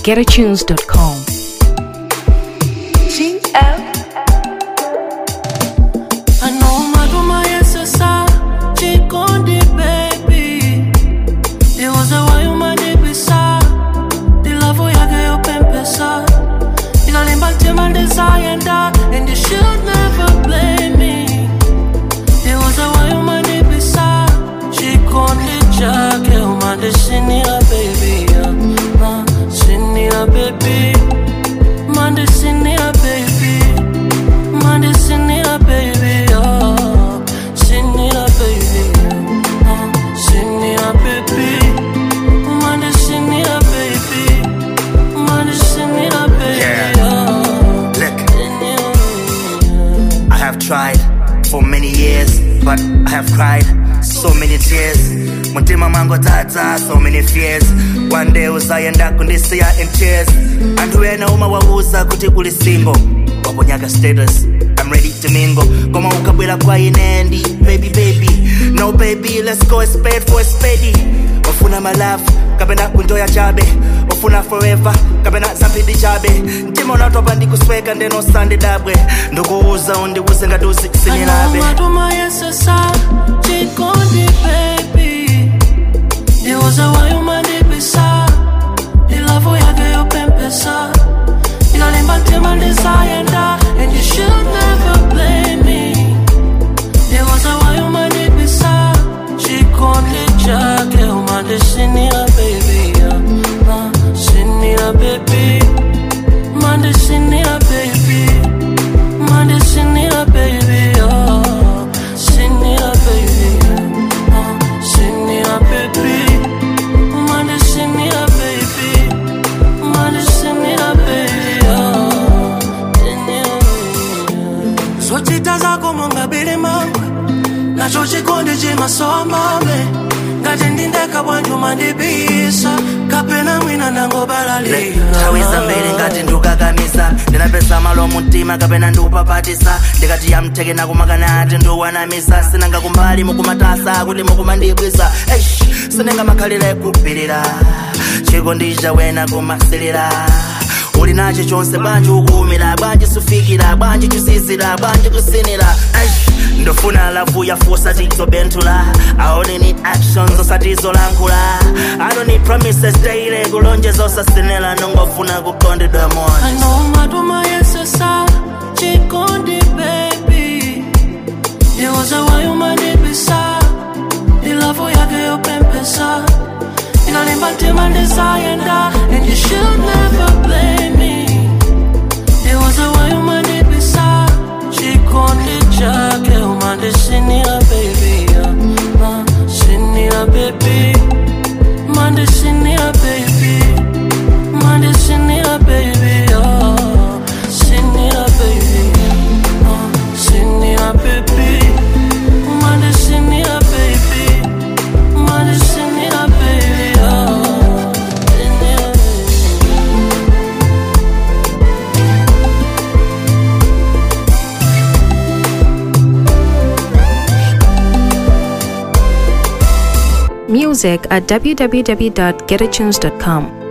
getatunes.com. I know maduma yesesa chikondi baby It was a why umanibisa Dilavu yake yopempesa Inalimba tema desayenda And you should never blame me It was a why umanibisa Chikondi chake umandisinia baby yeah. uh, Sinia baby Mandisinia baby Monday, send it up, baby, oh. Send it up, baby, oh. Send it up, baby. Monday, send it up, baby. Monday, send it up, baby, Yeah. oh. Look, Send it up. I have tried for many years, but I have cried so many tears. Mutima mango tata, so many fears. One day uzayenda kundisiya in tears. Anthu ena umawawuza kuti kuli single. Waponyaka status, I'm ready to mingle. Koma ukabwera kwa ine ndi baby baby. No baby, let's go a spade for a spade. Wafuna my love, kapena kunjoya chabe. Wafuna forever, kapena zampidi chabe. Mtima unatopa ndikusweka ndeno sande dabwe. Ndikuuza undiwuze ngati uzisinirabe. maduma yesesa chikondi baby ndiuza wayumanibisa ilavu yake yopempesa inalimba ntima ndizayenda and you should never blame me ndiuza wayumanibisa chikondi chake umandisinia baby yeah. uh, sinia baby mandisinia baby Monday, send it up, baby, oh. Send it up, baby, oh. Send it up, baby. Monday, send it up, baby. Monday, send it up, baby, oh. Send it up, baby. Zochita zako mungabili mangwe nacho chikondi chimasomame ngati ndindeka bwanjuma ndibisa kapena mwina nangobalalira nthawi zambiri ngati ndikukakamisa ndinapeza malo mumtima kapena ndikupapatisa ndikati yamtheke nakumakana ati ndikuwanamisa sinanga kumbali mukumatasa kuti mukumandibwisa eish sinenga makhalira kupirira chikondi chawena kumasilira uli nacho chonse bwanji ukuumira bwanji sufikira bwanji chusizira bwanji kusinira eish ndofuna lavu yafusa tizobentula I only need actions osatizolankhula I don't need promises daily kulonjeza osasinela nongofuna kukondedwa I moni know maduma yesesa chikondi baby ndiuza wayumanibisa ilavu yake yopempesa inalimba ntima ndizayenda and you should never blame me ndiuza wayumanibisa chikondi chake umandisinia baby yeah. uh, sinia baby mandisinia baby Monday, send it up, baby, oh. Send it up, baby, oh. Send it up, baby. Monday, send it up, baby. Monday, send it up, baby, oh. Send it up, baby. Music at www.getatunes.com.